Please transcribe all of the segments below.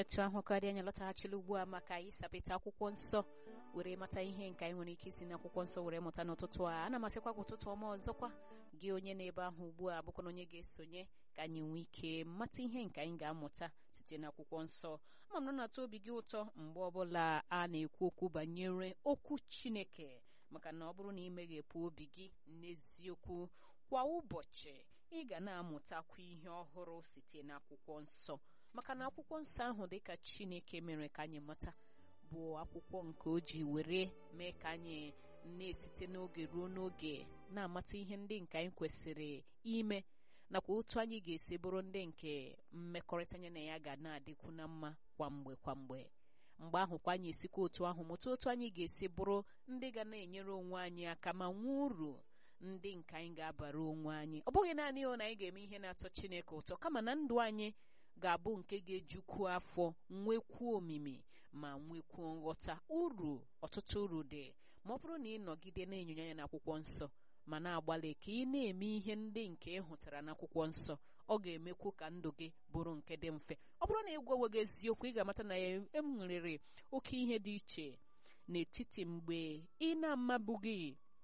otu ahụ karịa anyị lọtaghachila ugbu a maka ịsapịta akwụkwọ nsọ were mata ihe nke anyị nwere ike isi n'akwụkwọ nsọ were mụta n'ụtụtụ a ana m asịkwa gị ụtụtụ ọma ọzọkwa gị onye na-ebe ahụ ugbu a bụkwa na onye ga-esonye ka anyị nwee ike mata ihe nke anyị ga-amụta site n'akwụkwọ nsọ ama m na na-atọ obi gị ụtọ mgbe ọbụla a na-ekwu okwu banyere okwu chineke maka na ọ bụrụ na ị meghepụ obi gị n'eziokwu kwa ụbọchị ị ga na-amụtakwa ihe ọhụrụ site n'akwụkwọ nsọ maka na akwụkwọ nsọ ahụ dịka chineke mere ka anyị mata bụ akwụkwọ nke o ji were mee ka anyị na-esite n'oge ruo n'oge na-amata ihe ndị nke anyị kwesịrị ime nakwa otu anyị ga-esi bụrụ ndị nke mmekọrịta anyị na ya ga na-adịkwu na mma kwa mgbe kwa mgbe mgbe ahụ kwa anyị esikwa otu ahụ mụta otu anyị ga-esi bụrụ ndị ga na-enyere onwe anyị aka ma nwee uru ndị nke anyị ga-abara onwe anyị ọ bụghị naanị na anyị ga-eme ihe na-atọ Chineke ụtọ kama na ndụ anyị ga-abụ nke ga-ejukwu afọ nwekwuo omimi ma nwekwuo nghọta uru ọtụtụ uru dị ma ọ bụrụ na ị nọgide na-enyonye anya n'akwụkwọ nsọ ma na-agbalị ka ị na-eme ihe ndị nke ị hụtara n'akwụkwọ nsọ ọ ga-emekwu ka ndụ gị bụrụ nke dị mfe ọ bụrụ na ị gwaweghị eziokwu ị ga-amata na ya enwerere oke ihe dị iche n'etiti mgbe ị na-amabụghị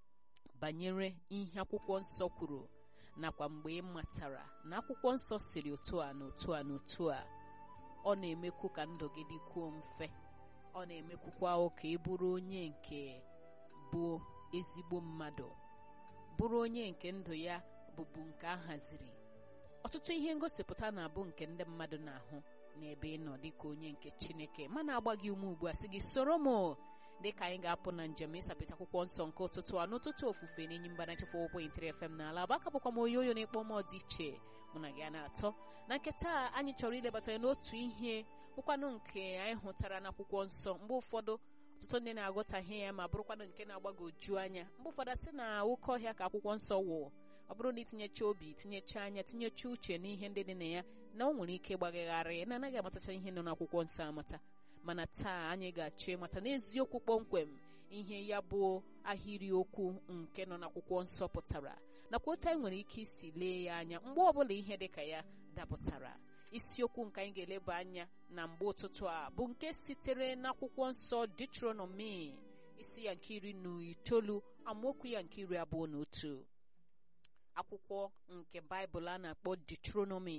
banyere ihe akwụkwọ nsọ kwuru nakwa mgbe ị matara na akwụkwọ nsọ siri otu a na otu a na otu a ọ na-emekwu ka ndụ gị dịkwuo mfe ọ na-emekwukwa ka ị bụrụ onye nke bụ ezigbo mmadụ bụrụ onye nke ndụ ya bụbu nke a haziri ọtụtụ ihe ngosipụta na-abụ nke ndị mmadụ na-ahụ n'ebe ị nọ dịka onye nke Chineke mana agba gị ume ugbu a sị gị soro m dịka anyị ga-apụ na njem ịsapịta akwụkwọ nsọ nke ụtụtụ a n'ụtụtụ ofufe n'enyi mgbanachefu ụkwụ intiri FM n'ala bụ aka bụkwa m onye oyo na-ekpọ m dị iche mụ na gị a na-atọ na nke taa anyị chọrọ ilebata ya n'otu ihe bụkwanụ nke anyị hụtara n'akwụkwọ nsọ mgbe ụfọdụ ọtụtụ ndị na-aghọtahie ya ma bụrụkwanụ nke na-agbagoju anya mgbe ụfọdụ sị na oke ọhịa ka akwụkwọ nsọ wụ ọ bụrụ na itinyecha obi tinyecha anya tinyecha uche n'ihe ndị dị na ya na ọ nwere ike gbagagharị na anaghị amatacha ihe nọ n'akwụkwọ nsọ amata mana taa anyị ga-achọ ịmata n'eziokwu kpọmkwem ihe ya bụ ahịrịokwu nke nọ n'akwụkwọ nsọ pụtara nakwa otu anyị nwere ike isi lee ya anya mgbe ọbụla ihe dịka ya dapụtara isiokwu nke anyị ga-eleba anya na mgbe ụtụtụ a bụ nke sitere n'akwụkwọ nsọ Deuteronomy isi ya nke iri na itoolu amaokwu ya nke iri abụọ na otu akwụkwọ nke Baịbụl a na-akpọ Deuteronomy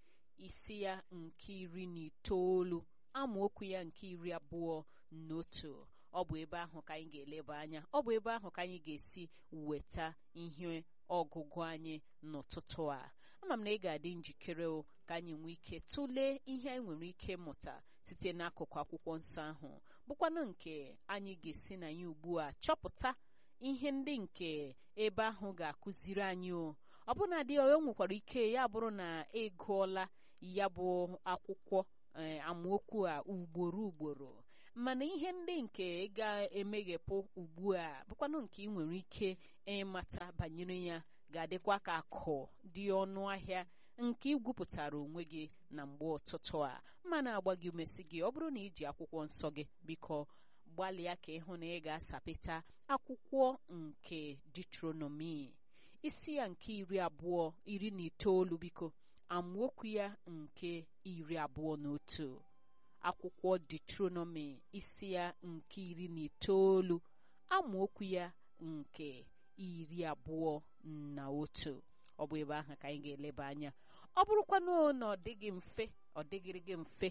isi ya nke iri na itoolu amaokwu ya nke iri abụọ na otu ọ bụ ebe ahụ ka anyị ga-eleba anya ọ bụ ebe ahụ ka anyị ga-esi weta ihe ọgụgụ anyị n'ụtụtụ a ama m na ị ga-adị njikere o ka anyị nwee ike tụlee ihe anyị nwere ike mụta site n'akụkụ akwụkwọ nsọ ahụ bụkwanụ nke anyị ga-esi na ya ugbu a chọpụta ihe ndị nke ebe ahụ ga-akụziri anyị o ọ bụ na adị o nwekwara ike ya bụrụ na ị gụọla ya bụ akwụkwọ amaokwu a ugboro ugboro mana ihe ndị nke ga-emeghepụ ugbu a bụkwanụ nke ị nwere ike ịmata banyere ya ga-adịkwa ka akụ dị ọnụ ahịa nke igwupụtara onwe gị na mgbe ụtụtụ a mana agba gị umesi gị ọ bụrụ na iji akwụkwọ nsọ gị biko gbalịa ka ịhụ na ị ga-asapịta akwụkwọ nke Deuteronomy isi ya nke iri abụọ iri na itoolu biko amaokwu ya nke iri abụọ na otu akwụkwọ Deuteronomy isi ya nke iri na itoolu amaokwu ya nke iri abụọ na otu ọ bụ ebe ahụ ka anyị ga-eleba anya ọ bụrụkwanụ na ọ dịghị mfe ọ dịgịrị gị mfe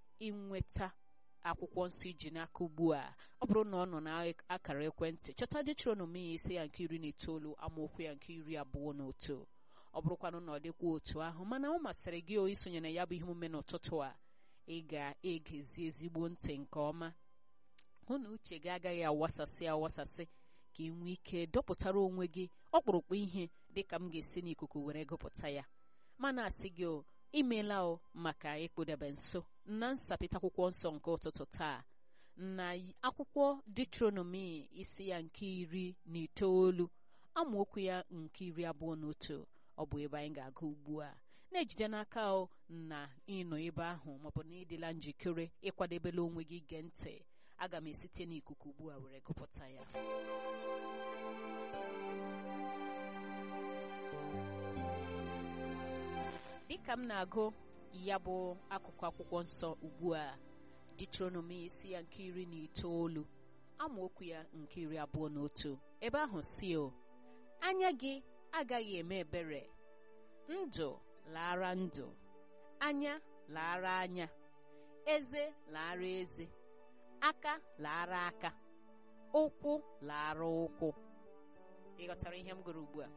ịnweta akwụkwọ nsọ iji n'aka ugbu a ọ bụrụ na ọ nọ n'akara ekwentị chọta Deuteronomy isi ya nke iri na itoolu amaokwu ya nke iri abụọ na otu ọ bụrụkwanụ na ọ dịkwa otu ahụ mana ọ masịrị gị o isonye na ya bụ ihe omume n'ụtụtụ a ị ga-egezi ezigbo ntị nke ọma hụ na uche gị agaghị awasasị awasasị ka ị nwee ike dọpụtara onwe gị ọkpụrụkpụ ihe dịka m ga-esi n'ikuku were gụpụta ya mana asị gị o imeela o maka ịkpụdebe nso na nsapịta akwụkwọ nsọ nke ụtụtụ taa na akwụkwọ Deuteronomy isi ya nke iri na itoolu amaokwu ya nke iri abụọ na otu ọ bụ ebe anyị ga-aga ugbu a na-ejide n'aka o na ịnọ ebe ahụ maọbụ na ịdịla njikere ịkwadebela onwe gị gee ntị aga m esite n'ikuku ugbu a were gụpụta ya dịka m na-agụ ya bụ akụkụ akwụkwọ nsọ ugbu a Deuteronomy isi ya nke iri na itoolu amaokwu ya nke iri abụọ na otu ebe ahụ si o anya gị agaghị eme ebere ndụ lara ndụ anya lara anya eze lara eze aka lara aka ụkwụ lara ụkwụ ị ghọtara ihe m gụrụ ugbu a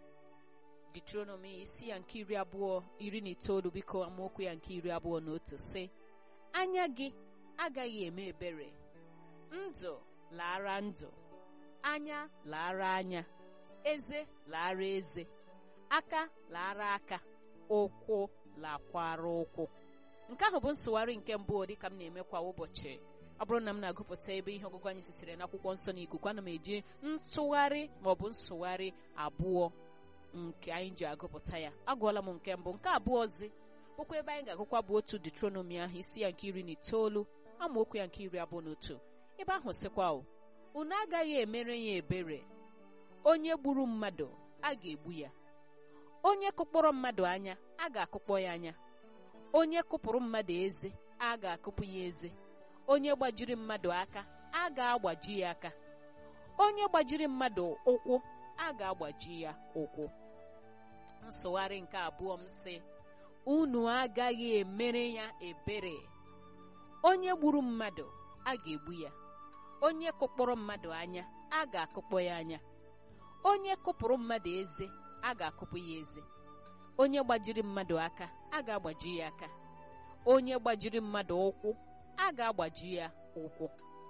Deuteronomy isi ya nke iri abụọ iri na itoolu biko amaokwu ya nke iri abụọ na otu sị anya gị agaghị eme ebere ndụ lara ndụ anya lara anya eze lara eze aka lara aka ụkwụ lakwara ụkwụ nke ahụ bụ nsụgharị nke mbụ dịka m na-eme kwa ụbọchị ọ bụrụ na m na-agụpụta ebe ihe ọgụgụ anyị sisiri n'akwụkwọ nsọ na ikuku ana m eji ntụgharị maọbụ nsụgharị abụọ nke anyị ji agụpụta ya agụọla m nke mbụ nke abụọzi bụkwa ebe anyị ga-agụkwa bụ otu detronomi ahụ isi ya nke iri na itoolu amaokwu ya nke iri abụọ na otu ebe ahụ sịkwa o unu agaghị emere ya ebere onye gburu mmadụ a ga-egbu ya onye kụkpọrọ mmadụ anya a ga-akụkpọ ya anya onye kụpụrụ mmadụ eze a ga-akụpụ ya eze onye gbajiri mmadụ aka a ga-agbaji ya aka onye gbajiri mmadụ ụkwụ a ga-agbaji ya ụkwụ nsụgharị nke abụọ m sị unu agaghị emere ya ebere onye gburu mmadụ a ga-egbu ya onye kụkpọrọ mmadụ anya a ga-akụkpọ ya anya onye kụpụrụ mmadụ eze a ga-akụpụ ya eze onye gbajiri mmadụ aka a ga-agbaji ya aka onye gbajiri mmadụ ụkwụ a ga-agbaji ya ụkwụ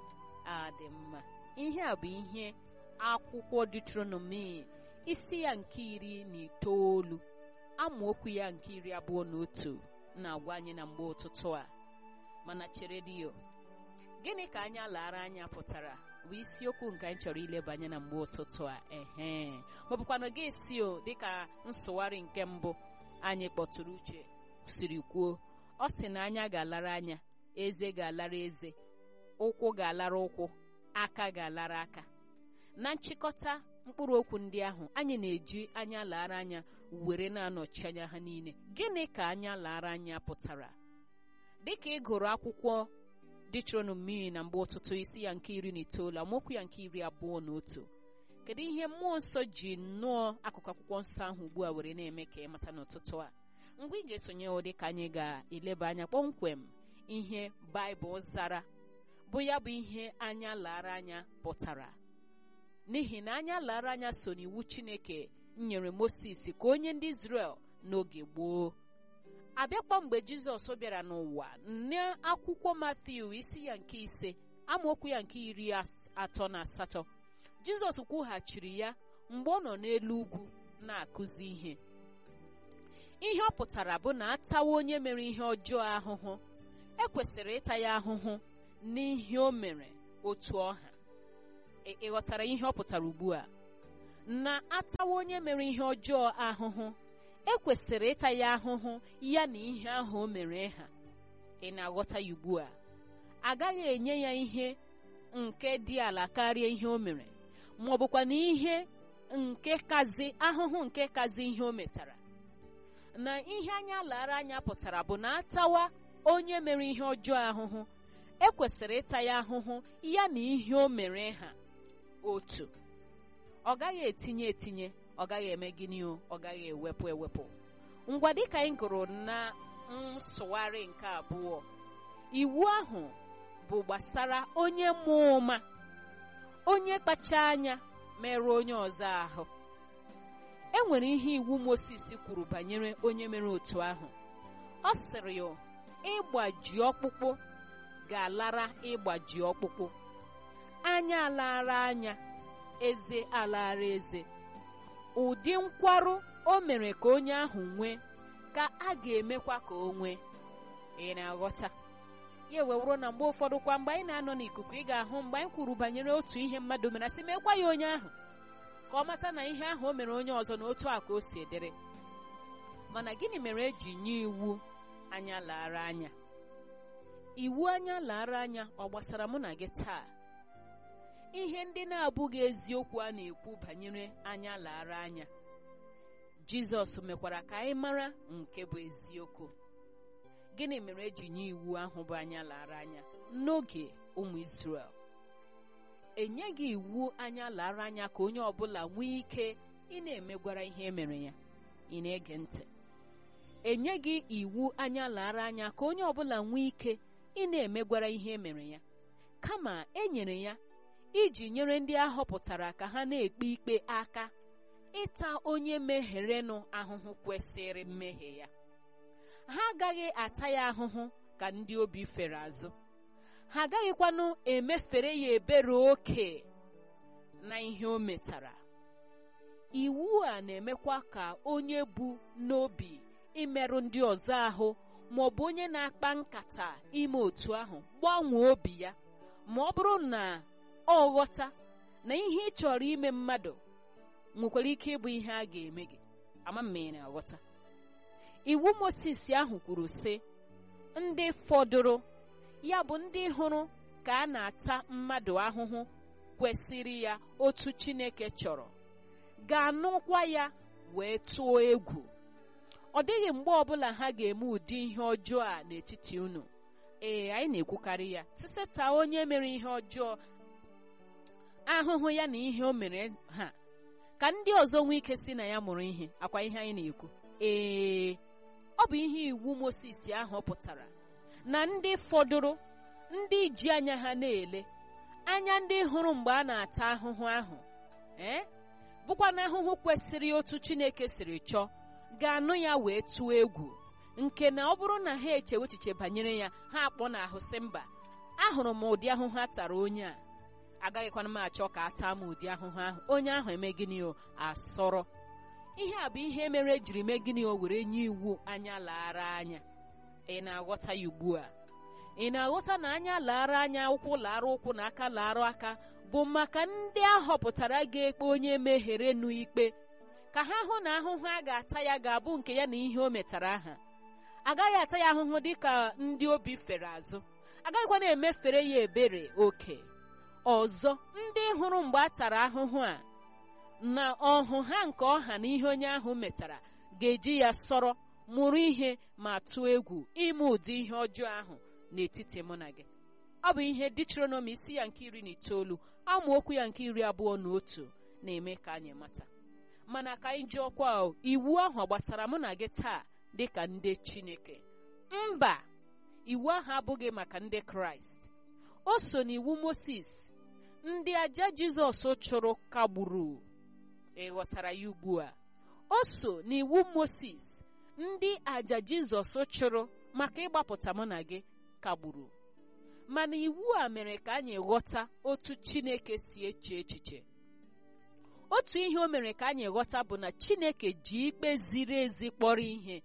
a dị mma ihe a bụ ihe akwụkwọ Deuteronomy isi ya nke iri na itoolu amaokwu ya nke iri abụọ na otu na-agwa anyị na mgbe ụtụtụ a mana chere dio gịnị ka anya lara anya pụtara bụ isiokwu nke anyị chọrọ ileba anya na mgbe ụtụtụ a ehe maọbụkwana gị si o dịka nsụgharị nke mbụ anyị kpọtụrụ uche siri kwuo ọ sị na anya ga-alara anya eze ga-alara eze ụkwụ ga-alara ụkwụ aka ga-alara aka na nchịkọta mkpụrụ okwu ndị ahụ anyị na-eji anya lara anya were na-anọchi anya ha niile gịnị ka anya lara anya pụtara dịka ị gụrụ akwụkwọ Deuteronomy na mgbe ụtụtụ isi ya nke iri na itoolu amaokwu ya nke iri abụọ na otu kedu ihe mmụọ nsọ ji nnọọ akụkụ akwụkwọ nsọ ahụ ugbu a were na-eme ka ị mata n'ụtụtụ a mgbe ị ga-esonye ụdị ka anyị ga-eleba anya kpọmkwem ihe Baịbụl zara bụ ya bụ ihe anya lara anya pụtara n'ihi na anya lara anya so n'iwu Chineke nyere Moses ka onye ndị Izrel n'oge gboo abịakwa mgbe Jizọs bịara n'ụwa n'akwụkwọ Mathew isi ya nke ise amaokwu ya nke iri atọ na asatọ Jizọs kwughachiri ya mgbe ọ nọ n'elu ugwu na-akụzi ihe ihe ọ pụtara bụ na atawa onye mere ihe ọjọọ ahụhụ ekwesịrị ịta ya ahụhụ n'ihe o mere otu ọha ị ghọtara ihe ọ pụtara ugbu a na atawa onye mere ihe ọjọọ ahụhụ ekwesịrị ịta ya ahụhụ ya na ihe ahụ o mere ha ị na-aghọta ya ugbu a agaghị enye ya ihe nke dị ala karịa ihe o mere ma ọ bụkwa na ihe nke kazi ahụhụ nke kazi ihe o metara na ihe anya lara anya pụtara bụ na atawa onye mere ihe ọjọọ ahụhụ ekwesịrị ịta ya ahụhụ ya na ihe o mere ha otu ọ gaghị etinye etinye ọ gaghị eme gịnị o ọ gaghị ewepụ ewepụ ngwa dịka anyị gụrụ na nsụgharị nke abụọ iwu ahụ bụ gbasara onye mụọ ụma onye kpacha anya merụọ onye ọzọ ahụ e nwere ihe iwu Moses kwuru banyere onye mere otu ahụ ọ sịrị ya ịgbaji ọkpụkpụ ga-alara ịgbaji ọkpụkpụ anya alara anya eze alara eze ụdị nkwarụ o mere ka onye ahụ nwee ka a ga-emekwa ka o nwee ị na-aghọta ya ewewụrụ na mgbe ụfọdụ kwa mgbe anyị na-anọ n'ikuku ị ga-ahụ mgbe anyị kwuru banyere otu ihe mmadụ mere asị mekwa ya onye ahụ ka ọ mata na ihe ahụ o mere onye ọzọ na otu a ka o si edere mana gịnị mere eji nye iwu anya lara anya iwu anya lara anya ọ gbasara mụ na gị taa ihe ndị na-abụghị eziokwu a na-ekwu banyere anya lara anya Jizọs mekwara ka anyị mara nke bụ eziokwu gịnị mere eji nye iwu ahụ bụ anya lara anya n'oge ụmụ Izrel enyeghị iwu anya lara anya ka onye ọbụla nwee ike ị na-emegwara ihe emere ya ị na-ege ntị enyeghị iwu anya lara anya ka onye ọbụla nwee ike ị na-emegwara ihe emere ya kama e nyere ya iji nyere ndị a họpụtara ka ha na-ekpe ikpe aka ịta onye meherenụ ahụhụ kwesịrị mmehie ya ha agaghị ata ya ahụhụ ka ndị obi fere azụ ha agaghịkwanụ emefere ya ebere oke na ihe o metara iwu a na-emekwa ka onye bu n'obi imerụ ndị ọzọ ahụ ma ọ bụ onye na-akpa nkata ime otu ahụ gbanwee obi ya ma ọ bụrụ na ọ ghọta na ihe ị chọrọ ime mmadụ nwekwara ike ịbụ ihe a ga-eme gị ama m na aghọta iwu Mozis ahụ kwuru sị ndị fọdụrụ ya bụ ndị hụrụ ka a na-ata mmadụ ahụhụ kwesịrị ya otu Chineke chọrọ ga-anụkwa ya wee tụọ egwu ọ dịghị mgbe ọbụla ha ga-eme ụdị ihe ọjọọ a n'etiti unu ee anyị na-ekwukarị ya siseta onye mere ihe ọjọọ ahụhụ ya na ihe o mere ha ka ndị ọzọ nwee ike si na ya mụrụ ihe akwa ihe anyị na-ekwu ee ọ bụ ihe iwu Mozis ahụ pụtara na ndị fọdụrụ ndị ji anya ha na-ele anya ndị hụrụ mgbe a na-ata ahụhụ ahụ ee bụkwa na ahụhụ kwesịrị otu Chineke siri chọọ ga-anụ ya wee tụọ egwu nke na ọ bụrụ na ha echewe echiche banyere ya ha akpọ na ahụ sị mba ahụrụ m ụdị ahụhụ a tara onye a agaghịkwana m achọ ka a taa m ụdị ahụhụ ahụ onye ahụ eme gịnị o asọrọ ihe a bụ ihe mere ejiri mee gịnị o were nye iwu anya laara anya ị na-aghọta ya ugbu a ị na-aghọta na anya laara anya ụkwụ laara ụkwụ na aka laara aka bụ maka ndị a họpụtara ga-ekpe onye meghere nụ ikpe ka ha hụ na ahụhụ a ga-ata ya ga-abụ nke ya na ihe o metara aha agaghị ata ya ahụhụ dịka ndị obi fere azụ agaghịkwa na-emefere ya ebere oke ọzọ ndị hụrụ mgbe a tara ahụhụ a na ọhụ ha nke ọha na ihe onye ahụ metara ga-eji ya sọrọ mụrụ ihe ma tụọ egwu ime ụdị ihe ọjọọ ahụ n'etiti mụ na gị ọ bụ ihe Deuteronomy isi ya nke iri na itoolu amaokwu ya nke iri abụọ na otu na-eme ka anyị mata mana ka anyị jụọkwa iwu ahụ gbasara mụ na gị taa dịka ndị Chineke mba iwu ahụ abụghị maka ndị Kraịst o so n'iwu Mozis ndị aja Jizọs chụrụ kagburu ị ghọtara ya ugbu a o so n'iwu Mozis ndị aja Jizọs chụrụ maka ịgbapụta mụ na gị kagburu mana iwu a mere ka anyị ghọta otu Chineke si eche echiche otu ihe o mere ka anyị ghọta bụ na Chineke ji ikpe ziri ezi kpọrọ ihe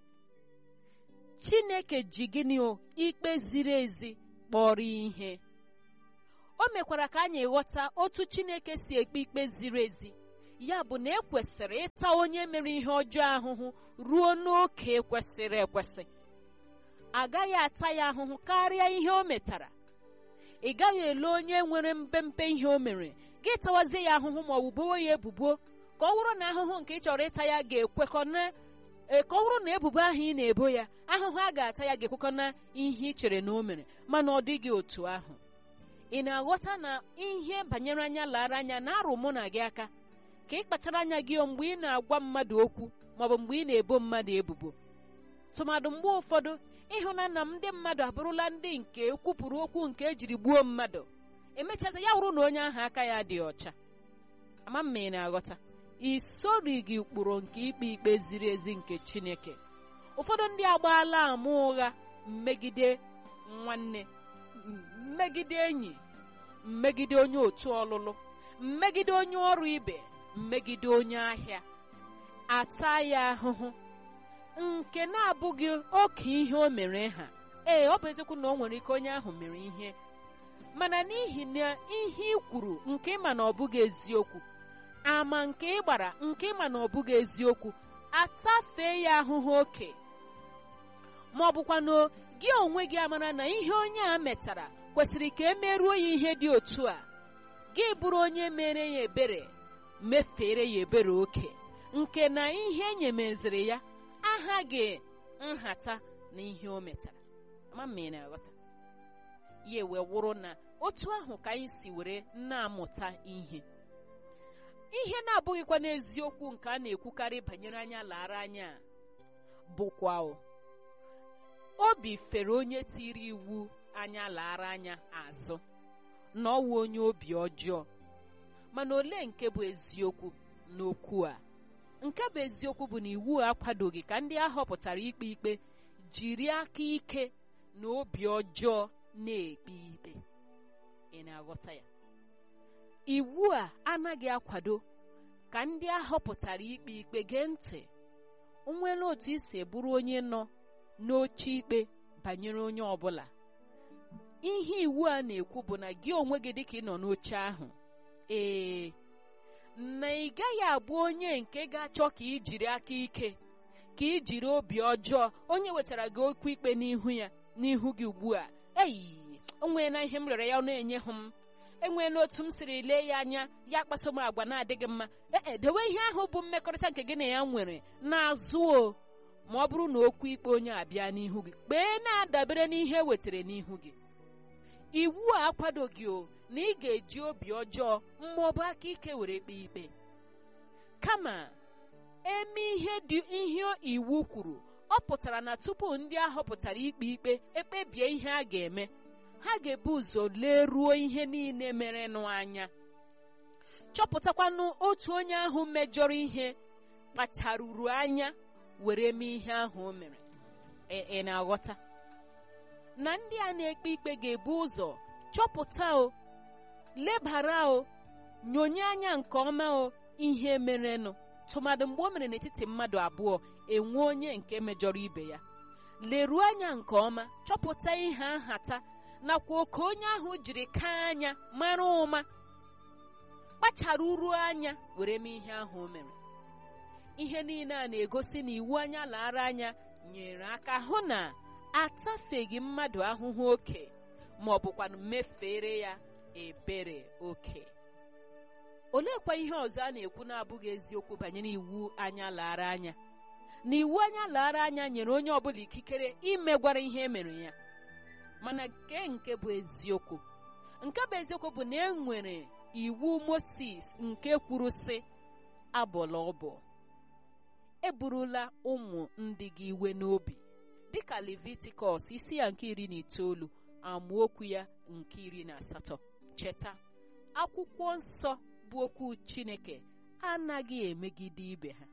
Chineke ji gịnị o ikpe ziri ezi kpọrọ ihe o mekwara ka anyị ghọta otu Chineke si ekpe ikpe ziri ezi ya bụ na ekwesịrị ịta onye mere ihe ọjọọ ahụhụ ruo n'oke kwesịrị ekwesị agaghị ata ya ahụhụ karịa ihe o metara ị gaghị ele onye nwere mpempe ihe o mere gị tawazie ya ahụhụ ma ọ bụ bowe ya ebubo ka ọ bụrụ na ahụhụ nke ị chọrọ ịta ya ga-ekwekọ na ka ọ bụrụ na ebubo ahụ ị na-ebo ya ahụhụ a ga-ata ya ga-ekwekọ na ihe ị chere na o mere mana ọ dịghị otu ahụ ị na-aghọta na ihe banyere anya lara anya na-arụ mụ na gị aka ka ị kpachara anya gị mgbe ị na-agwa mmadụ okwu maọbụ mgbe ị na-ebo mmadụ ebubo tụmadụ mgbe ụfọdụ ịhụna na ndị mmadụ abụrụla ndị nke kwupụrụ okwu nke ejiri gbuo mmadụ emechaza ya wụrụ na onye ahụ aka ya dị ọcha ama mma ị na-aghọta isorighị ụkpụrụ nke ikpe ikpe ziri ezi nke Chineke ụfọdụ ndị agbaala ama ụgha mmegide nwanne mmegide enyi mmegide onye otu ọlụlụ mmegide onye ọrụ ibe mmegide onye ahịa ata ya ahụhụ nke na-abụghị oke ihe o mere ha ee ọ bụ eziokwu na o nwere ike onye ahụ mere ihe mana n'ihi na ihe ị kwuru nke ịma na ọ bụghị eziokwu ama nke ị gbara nke ịma na ọ bụghị eziokwu atafee ya ahụhụ oke ma ọ bụkwa na gị onwe gị amara na ihe onye a metara kwesịrị ka e merụọ ya ihe dị otu a gị bụrụ onye mere ya ebere mefere ya ebere oke nke na ihe enyemeziri ya aha gị nhata na ihe o metara ma mma ị na-aghọta ya wee wụrụ na otu ahụ ka anyị si were na-amụta ihe ihe na-abụghịkwa n'eziokwu nke a na-ekwukarị banyere anya lara anya bụkwa o obi fere onye tiri iwu anya lara anya azụ na ọwụ onye obi ọjọọ mana ole nke bụ eziokwu n'okwu a nke bụ eziokwu bụ na iwu a akwadoghị ka ndị a họpụtara ikpe ikpe jiri aka ike na obi ọjọọ na-ekpe ikpe ị na-aghọta ya iwu a anaghị akwado ka ndị a họpụtara ikpe ikpe gee ntị nwere otu isi bụrụ onye nọ n'oche ikpe banyere onye ọbụla ihe iwu a na-ekwu bụ na gị onwe gị dịka ị nọ n'oche ahụ ee na ị gaghị abụ onye nke ga-achọ ka ị jiri aka ike ka ị jiri obi ọjọọ onye wetara gị okwu ikpe n'ihu ya n'ihu gị ugbu a eyi onwee na ihe m rere ya ọ na-enye hụ m enwee n'otu m siri lee ya anya ya kpaso m agwa na-adịghị mma ee dewe ihe ahụ bụ mmekọrịta nke gị na ya nwere n'azụ o ma ọ bụrụ na okwu ikpe onye abịa n'ihu gị kpee na-adabere n'ihe wetara n'ihu gị iwu a akwadoghị o na ị ga-eji obi ọjọọ maọbụ aka ike were kpee ikpe kama eme ihe dị ihe iwu kwuru ọ pụtara na tupu ndị a họpụtara ikpe ikpe ekpebie ihe a ga-eme ha ga-ebu ụzọ leruo ihe niile merenụ anya chọpụtakwanụ otu onye ahụ mejọrọ ihe kpacharuru anya were mee ihe ahụ o mere ị na-aghọta na ndị a na-ekpe ikpe ga-ebu ụzọ chọpụta o lebara o nyonye anya nke ọma o ihe merenụ tụmadụ mgbe o mere n'etiti mmadụ abụọ enwe onye nke mejọrọ ibe ya leruo anya nke ọma chọpụta ihe nhata nakwa oke onye ahụ jiri kaa anya mara ụma kpachara uru anya were mee ihe ahụ o mere ihe niile a na-egosi na iwu anya lara anya nyere aka hụ na atafeghị mmadụ ahụhụ oke ma ọ bụkwanụ mefere ya ebere oke oleekwa ihe ọzọ a na-ekwu na-abụghị eziokwu banyere iwu anya lara anya na iwu anya lara anya nyere onye ọbụla ikikere imegwara ihe emere ya mana nke nke bụ eziokwu nke bụ eziokwu bụ na e nwere iwu Moses nke kwuru sị abọla ọbọ eburula ụmụ ndị gị iwe n'obi dịka Levitikọs isi ya nke iri na itoolu amaokwu ya nke iri na asatọ cheta akwụkwọ nsọ bụ okwu Chineke anaghị emegide ibe ha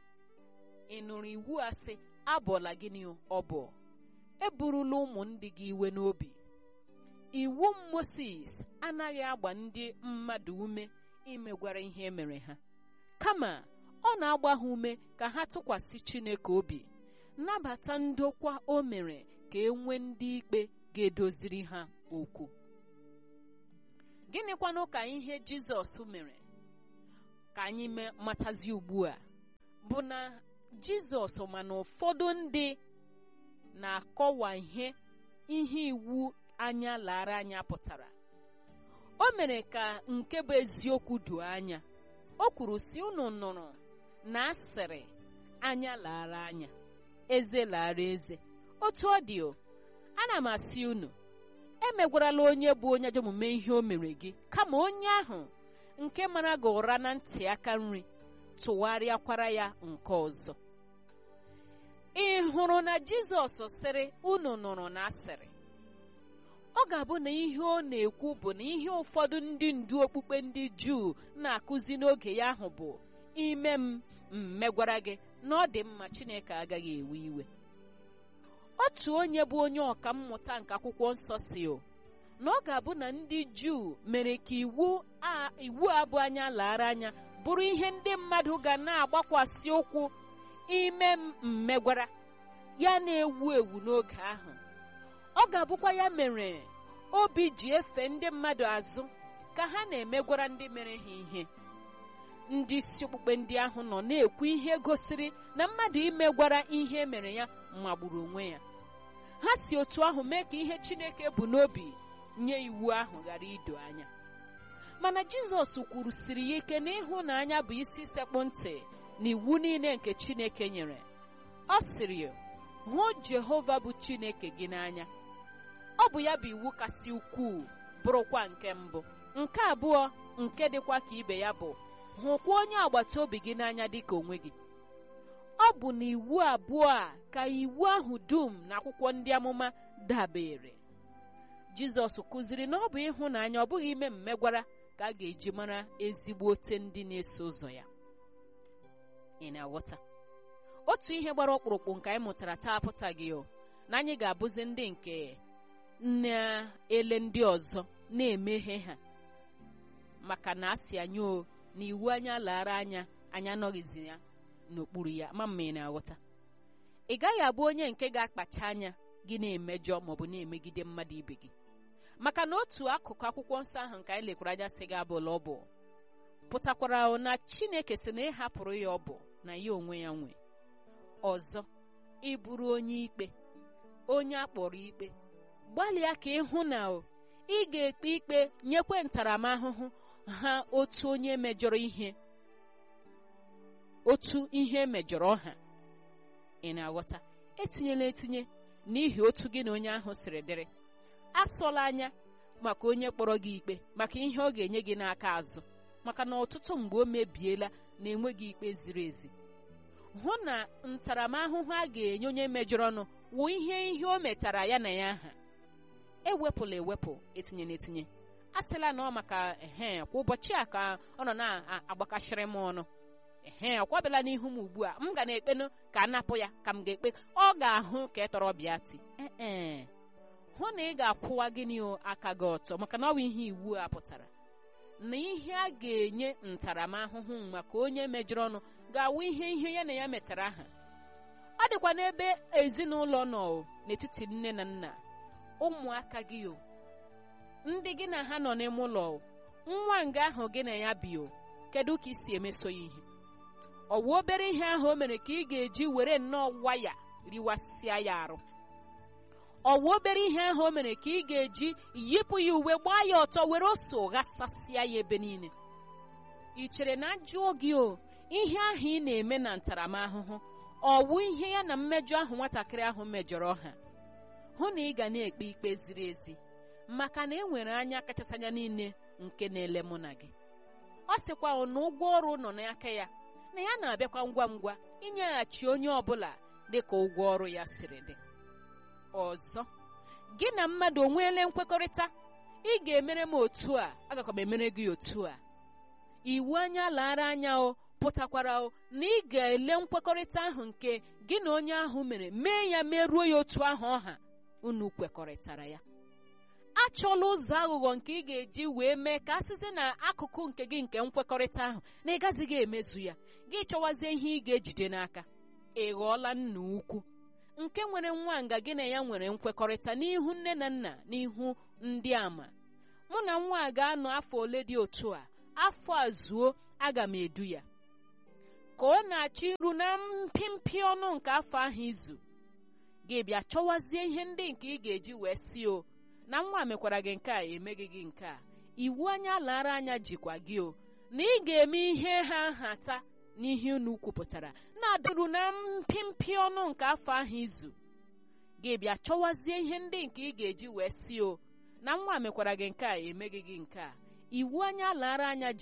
ị nụrụ iwu a sị abọla gịnị ọbọ eburula ụmụ ndị gị iwe n'obi iwu Moses anaghị agba ndị mmadụ ume imegwara ihe emere ha kama ọ na-agba ha ume ka ha tụkwasị Chineke obi nabata ndokwa o mere ka e nwee ndị ikpe ga-edoziri ha okwu gịnịkwanụ ka ihe Jizọs mere ka anyị matazi ugbu a bụ na Jizọs ma na ụfọdụ ndị na-akọwa ihe ihe iwu anya lara anya pụtara o mere ka nke bụ eziokwu doo anya o kwuru si unu nụrụ na asịrị anya lara anya eze lara eze otu ọ dị o ana m asị unu emegwarala onye bụ onye ajọ omume ihe o mere gị kama onye ahụ nke mara gị ụra na ntị aka nri tụgharịakwara ya nke ọzọ ị hụrụ na Jizọs sịrị unu nụrụ na asịrị ọ ga-abụ na ihe ọ na-ekwu bụ na ihe ụfọdụ ndị ndu okpukpe ndị Juu na-akụzi n'oge ya ahụ bụ ime m mmegwara gị na ọ dị mma Chineke agaghị ewe iwe otu onye bụ onye ọka mmụta nke akwụkwọ nsọ si o na ọ ga-abụ na ndị Juu mere ka iwu a iwu abụ anya lara anya bụrụ ihe ndị mmadụ ga na-agbakwasị ụkwụ ime mmegwara ya na-ewu ewu n'oge ahụ ọ ga-abụkwa ya mere obi ji efe ndị mmadụ azụ ka ha na-emegwara ndị mere ha ihe ndị isi okpukpe ndị ahụ nọ na-ekwu ihe gosiri na mmadụ imegwara ihe mere ya magburu onwe ya ha si otu ahụ mee ka ihe Chineke bụ n'obi nye iwu ahụ ghara ido anya mana Jizọs kwuru siri ya ike na ịhụnanya bụ isi sekpụ ntị na iwu niile nke Chineke nyere ọ sịrị hụ Jehova bụ Chineke gị n'anya ọ bụ ya bụ iwu kasị ukwuu bụrụkwa nke mbụ nke abụọ nke dịkwa ka ibe ya bụ hụkwa onye agbata obi gị n'anya dịka onwe gị ọ bụ na iwu abụọ a ka iwu ahụ dum na akwụkwọ ndị amụma dabere jizọs kụziri na ọ bụ ịhụnanya ọ bụghị ime mmegwara ka a ga-eji mara ezigbo ote ndị na-eso ụzọ ya ị na-aghọta otu ihe gbara ọkpụrụkpụ nke anyị mụtara taa apụtaghị o na anyị ga-abụzi ndị nke na-ele ndị ọzọ na-emeghe ha maka na asị anyị o na iwu anya lara anya anyị anọghịzi ya n'okpuru ya ma mma ị na-aghọta ị gaghị abụ onye nke ga-akpacha anya gị na-emejọ maọbụ na-emegide mmadụ ibe gị maka na otu akụkụ akwụkwọ nsọ ahụ nke anyị lekwara anya sị gị abụla ọ bụ pụtakwara na chineke sị na ịhapụrụ ya ọ bụ na ya onwe ya nwe ọzọ ịbụrụ onye ikpe onye akpọrọ ikpe gbalịa ka ịhụ na ị ga-ekpe ikpe nyekwe ntaramahụhụ ha otu onye mejọrọ ihe otu ihe mejọrọ ha ị na-aghọta etinyela etinye n'ihi otu gị na onye ahụ siri dịrị asọla anya maka onye kpọrọ gị ikpe maka ihe ọ ga-enye gị n'aka azụ maka na ọtụtụ mgbe o mebiela na enweghị ikpe ziri ezi hụ na ntaramahụhụ a ga-enye onye mejọrọ ọnụ wụ ihe ihe o metara ya na ya ha ewepụla ewepụ etinye n'etinye asịla na ọ maka ehe kwa ụbọchị a ka ọ nọ na-agbakashịrị m ọnụ ehe ọ kwabịala n'ihu m ugbu a m ga na-ekpenụ ka a napụ ya ka m ga-ekpe ọ ga-ahụ ka ị tọrọ bịa ti ee hụ na ị ga-akwụwa gịnị aka gị ọtọ maka na ọ bụ ihe iwu a pụtara na ihe a ga-enye ntaramahụhụ maka onye mejọrọ ọnụ ga-awụ ihe ihe ya na ya metara ha ọ dịkwa n'ebe ezinụlọ nọ n'etiti nne na nna ụmụaka gị o ndị gị na ha nọ n'ime ụlọ nwa nga ahụ gị na ya bi o kedu ka ị si emeso ya ihe ọ wụ obere ihe ahụ o mere ka ị ga-eji were nnọọ waya riwasịa ya arụ ọ wụ obere ihe ahụ o mere ka ị ga-eji yipụ ya uwe gbaa ya ọtọ were ose ghasasịa ya ebe niile ị chere na ajụọ gị o ihe ahụ ị na-eme na ntaramahụhụ ọ wụ ihe ya na mmejọ ahụ nwatakịrị ahụ mejọrọ ha hụ na ị ga na-ekpe ikpe ziri ezi maka na e nwere anya kachasị anya niile nke na-ele mụ na gị ọ sịkwa na ụgwọ ọrụ nọ n'aka ya na ya na-abịakwa ngwa ngwa inyeghachi onye ọbụla dị ka ụgwọ ọrụ ya siri dị ọzọ gị na mmadụ onweele nkwekọrịta ị ga-emere m otu a agakwa m emere gị otu a iwu anya lara anya o pụtakwara o na ị ga-ele nkwekọrịta ahụ nke gị na onye ahụ mere mee ya merụọ ya otu ahụ ọha unu kwekọrịtara ya achọla ụzọ aghụghọ nke ị ga-eji wee mee ka asịsị na akụkụ nke gị nke nkwekọrịta ahụ na ị gazighị emezu ya gị chọwazie ihe ị ga-ejide n'aka ị ghọọla nna ukwu nke nwere nwa nga gị na ya nwere nkwekọrịta n'ihu nne na nna n'ihu ndị ama mụ na nwa a ga-anọ afọ ole dị otu a afọ a zuo aga m edu ya ka ọ na-achọ iru na mpịmpị ọnụ nke afọ ahụ izu gị bịa chọwazie ihe ndị nke ị ga-eji wee si o na nwa mekwara gị nke a emeghị gị nke a iwu anya lara anya jikwa gị o na ị ga-eme ihe ha nhata n'ihe unu kwupụtara na-adịru na mpịmpị ọnụ nke afọ ahụ izu gị bịa chọwazie ihe ndị nke ị ga-eji wee si o na nwa mekwara gị nke a emeghị gị nke a iwu anya lara anya ji